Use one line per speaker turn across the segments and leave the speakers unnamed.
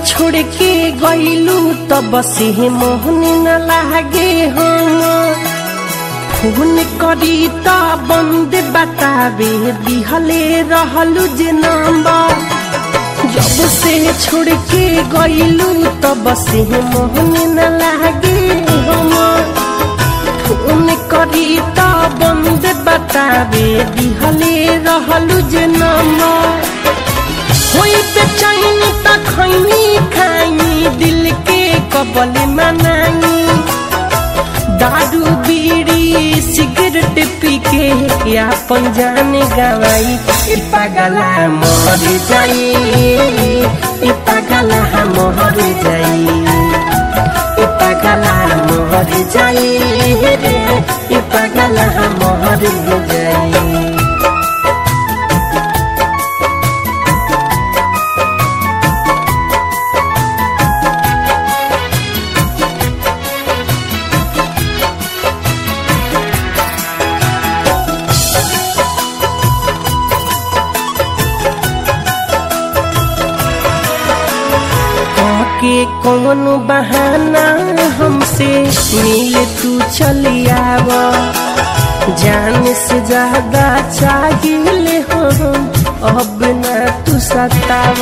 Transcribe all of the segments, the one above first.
छोड़ के गईलू तब से मोहन न लागे हम फोन करी त बंद बतावे दिहले रहलू जे नंबर जब से छोड़ के गईलू तब से मोहन न लागे हम फोन करी त बंद बतावे दिहले रहलू जे नंबर होई बेचैन त खैनी खाई दिल के कबल मनाई दारू बीड़ी सिगरेट पी के अपन जान गवाई ई पागला मर जाई ई पागला मर जाई ई पागला मर जाई रे ई पागला मर जाई के कौन बहाना हमसे मिल तू चलियाव जान से ज्यादा चाहिए हम अब न तू सताव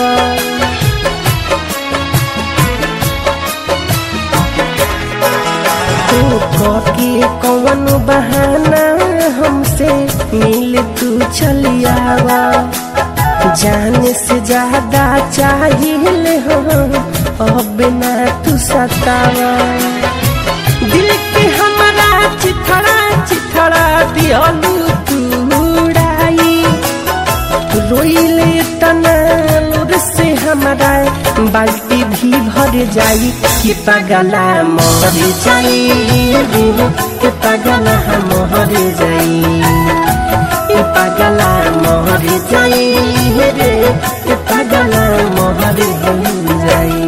तो के कौन बहाना हमसे मिल तू चलियावा जान से ज्यादा चाहिए हम अब ना तू सतावा दिल के हमारा चिथड़ा चिथड़ा दियलू तू उड़ाई रोइले तना लोर से हमारा बाल्टी भी भर जाई कि पगला मर जाई कि पगला मर जाई कि पगला मर जाई रे कि पगला मर जाई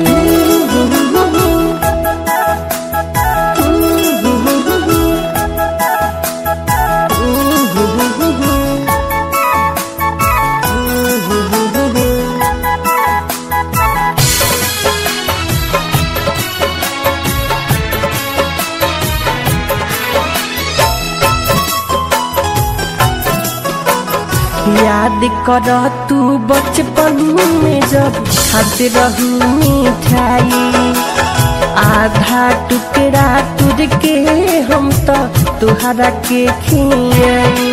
याद कर तू बचपन में जब खाते रहू मिठाई आधा टुकड़ा तुर के हम तो तुहरा के खियाई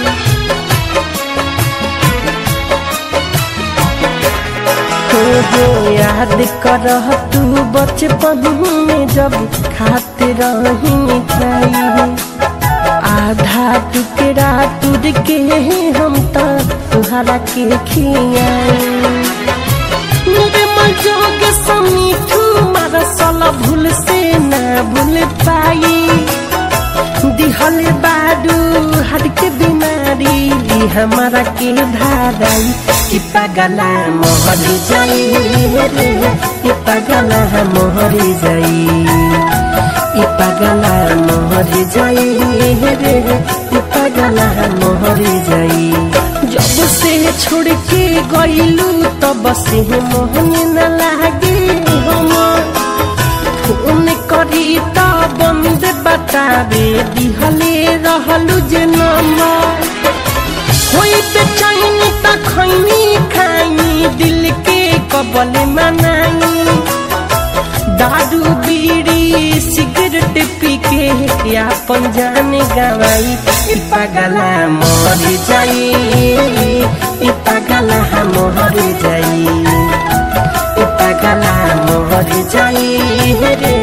हो हो याद कर तू बचपन में जब खाते रही मिठाई आधा टुकड़ा तुर के हम तो तुहरा के खियाई मेरे मजोग समीठू मारा साला भूल से ना भूल पाई दिहल बाडू हर के बीमारी हमारा के धाराई कि पगला मोहर जाई रे कि पगला मोहर जाई कि पगला मोहर जाई रे कि पगला मोहर जाई जब से छोड़ के गईलू तब से मोहन न लागे हम फोन करी त बंद बतावे दिहले रहलू जे नंबर होई बेचैन त खैनी खाई दिल के कबल मनाई दारू बीड़ी सिगरेट पी के अपन जान गवाई ई पगला मर जाई ई पगला मर जाई ई पगला मर जाई रे